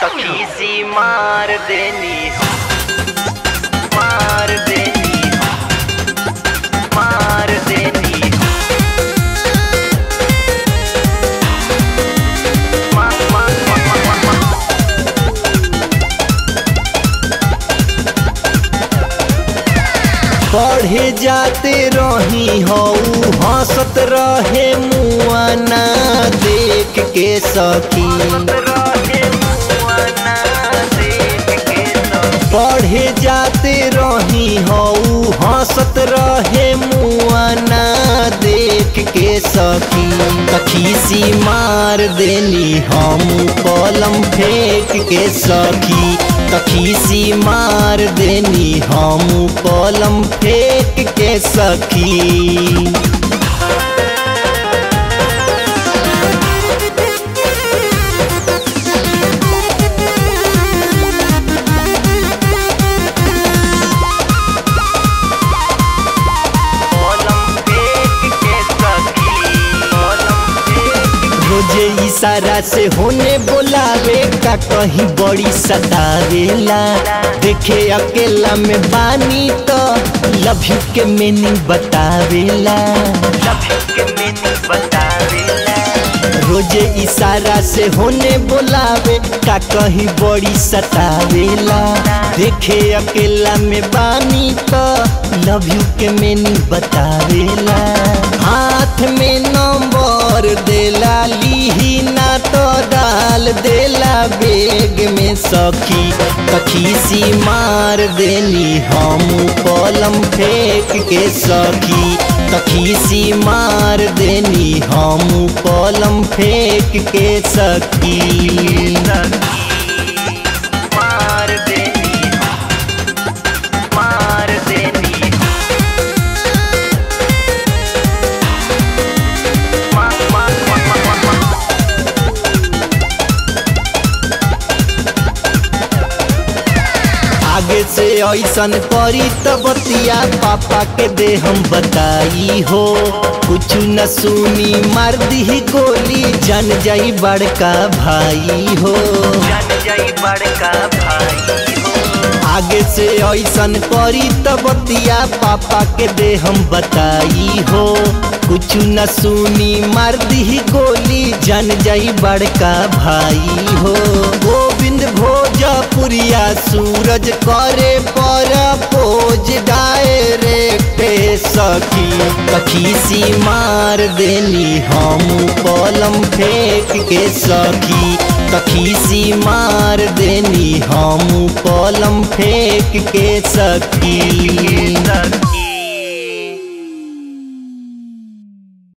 खीसी मार देनी मार देनी मार देनी मा, मा, मा, मा, मा, मा। पढ़े जाते रही हऊ हंसत रहे मुआना देख के सखी रहे मुआना देख के सब पढ़े जाते रही हऊ हंसत रहे मुआना देख के सखी तखीसी मार देनी हम कलम फेंक के सखी तखीसी मार देनी हम कलम फेंक के सखी ओलंपिक के सखी ओलंपिक रोजे इशारा से होने बोलावे का कहीं बड़ी सतावेला देखे अकेला में बानी तो लव यू के मीनिंग बतावेला सभी के मैंने बतावेला रोजे इशारा से होने बोलावे का कहीं बड़ी सतावेला देखे अकेला में बानी तो लव यू के मीनिंग बतावेला हाथ में नंबर देला लीही ना तो डाल देला बेग में सखी तखीसी मार देनी हम कलम फेंक के सखी तखीसी मार देनी हम कलम फेंक के सखी मार देनी मार देनी मा, मा, मा, मा, मा, मा। आगे से ऐसन करी त बतिया पापा के दे हम बताई हो कुछ न सुनी मार दी गोली जन जाई बड़का भाई हो जन जाई बड़का भाई हो आगे से ऐसन करी त बतिया पापा के दे हम बताई हो कुछ न सुनी मार दी गोली जन जाई बड़का भाई हो गोविंद भोजपुरिया सूरज करे पर पोज डायरेक्ट सखी तखीसी मार देनी हम कलम फेंक के सखी तखीसी मार देनी हम कलम फेंक के सखी सखी